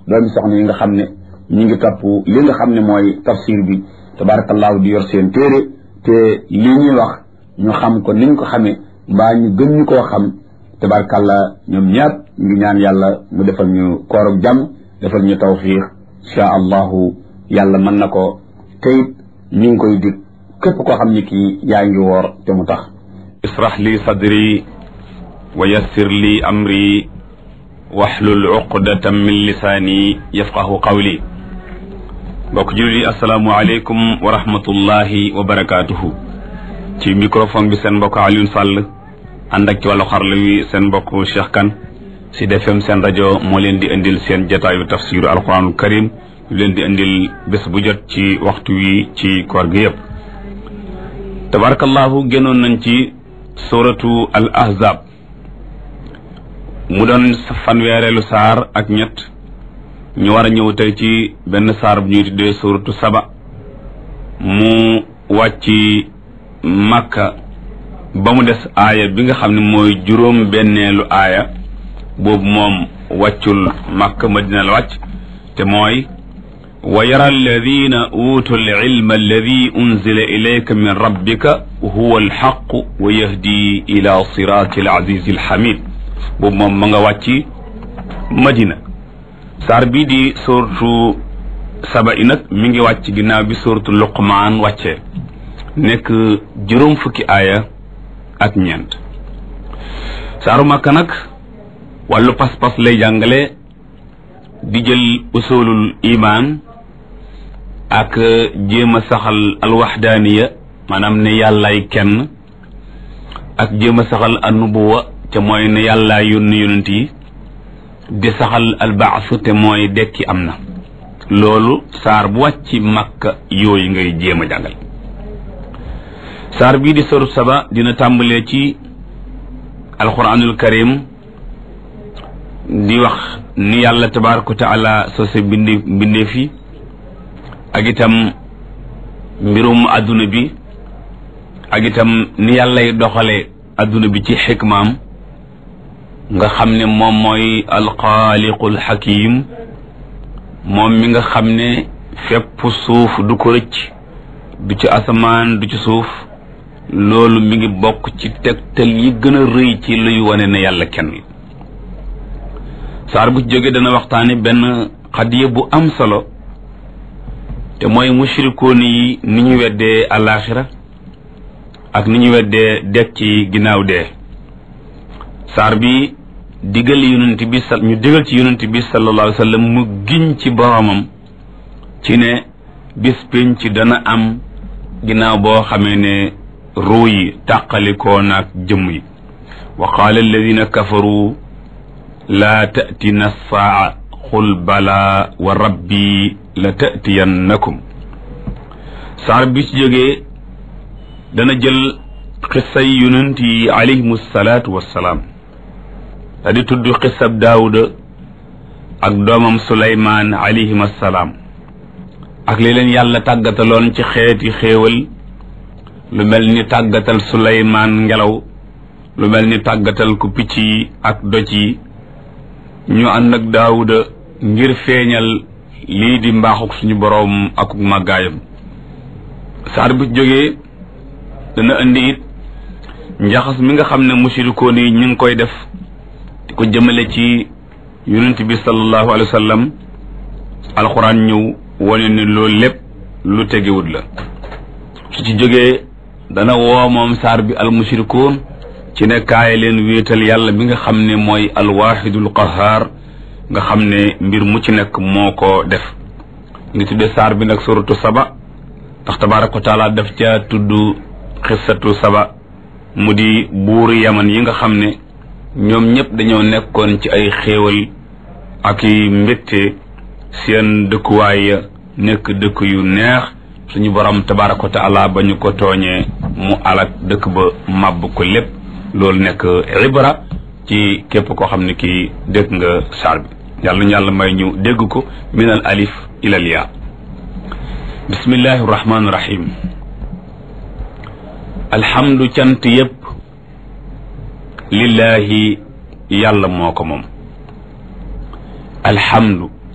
doomi soxna yi nga xam ne ñi ngi topp li nga xam ne mooy tafsir bi tabarakallahu di yor seen téere te li ñuy wax ñu xam ko niñ ko xamee mbaa ñu gën ñu koo xam tabarakallah ñoom ñëpp ngi ñaan yàlla mu defal ñu koorug jàmm defal ñu tawfiix insha allahu yàlla mën na ko teyit ñu ngi koy dig képp koo xam ni kii yaa ngi woor te mu tax israh li sadri wa yassir li amri waxlul uqdatan min lisaani yafqahu qawli mbokk jullit yi asalaamu aleykum wa rahmatullahi wa barakaatuhu ci microphone bi seen mbokk Alioune Sall ànd ak ci wàllu xarala wi seen mbokk Cheikh Kane Sud FM seen rajo moo leen di indil seen jotaayu tafsiru alquranul karim ñu leen di indil bés bu jot ci waxtu wi ci koor gi yëpp tabarakallahu génnoon nañ ci suratu al ahzab mu doon fanweereelu saar ak ñett ñu war a ñëw tey ci benn saar bu ñuy tuddee suratu saba mu wàcc màkka ba mu des aaya bi nga xam ne mooy juróom benneelu aaya boobu moom wàccul màkka madina la wàcc te mooy wa yara alladina utu alilma alladi unzila ilayka min rabbika huwa alxaqu wa yahdi ila sirati alazizi alxamid boobu moom ma nga wàcc madina saar bii di suratu saba i nag mi ngi wàcc ginnaaw bi suratu luqmaan wàccee nekk juróom fukki aaya ak ñeent saaru màkka nag wàllu pas-pas lay jàngale di jël usulul iman ak jéem a saxal alwaxdaaniya maanaam ne yàllaay kenn ak jéem a saxal annubuwa te mooy ne yàllaa yónni yonent yi di saxal albaasu te mooy dekki am na loolu saar bu wàcc makka yooyu ngay jéem a jàngal saar bii di soru saba dina tàmbalee ci alquranul karim di wax ni yàlla tabaraka wa taala sose bindi mbindee fi ak itam mbirum adduna bi ak itam ni yàllay doxale adduna bi ci xikmaam nga xam ne moom mooy alxaaliqul xakim moom mi nga xam ne fépp suuf du ko rëcc du ci asamaan du ci suuf loolu mi ngi bokk ci tegtal yi gën a rëy ci luy wane ne yàlla kenn saar bu ci jógee dana waxtaane benn xadiya bu am solo te mooy mushrikoon yi ni ñu weddee alaxira ak ni ñu weddee dekk ci ginnaaw dee saar bi digal yonent bi sa ñu digal ci yonent bi sallallahu alayhi wa sallam mu giñ ci boromam ci ne bis pénc dana am ginnaaw boo xamee ne ruu yi tàqalikoo naag jëmm yi wa qaala alladina kafaru laa tatina saa qul bala wa rabbi la tatiyannakum saar bi ci jógee dana jël xisay yonent yi alayhimu salaatu wassalaam da di tudd xisab daawuda ak doomam suleymaan alayhim assalaam ak li leen yàlla tàggataloon ci xeeti xéewal lu mel ni tàggatal suleymaan ngelaw lu mel ni tàggatal ku picc yi ak doj yi ñu ànd ak daawuda ngir feeñal lii di mbaaxuk suñu boroom ak màggaayam saar bi jógee dana indi it njaxas mi nga xam ne musirikoon yi ñu ngi koy def di ko jëmale ci yonent bi sallallahu alayhi wa sallam alxuraan ñëw wane ni loolu lépp lu tegewut la su ci jógee dana woo moom saar bi al musirikoon ci ne kaay leen wéetal yàlla bi nga xam ne mooy alwaxidul qahaar nga xam ne mbir mu ci nekk moo ko def ngi tudde saar bi nag suratu saba ndax tabaraka wa taala daf ca tudd xissatu saba mu di buuri yaman yi nga xam ne ñoom ñëpp dañoo nekkoon ci ay xéewal ak i mbégte seen dëkkuwaay ya nekk dëkk yu neex suñu borom tabaraka wa taala ba ñu ko tooñee mu alak dëkk ba màbb ko lépp loolu nekk ibra ci képp koo xam ne kii dégg nga saar bi yàlla ñu yàlla may ñu dégg ko min al alif ila al yaa bismillahi rahmaani rahim alhamdu cant yépp lillahi yàlla moo ko moom alhamdu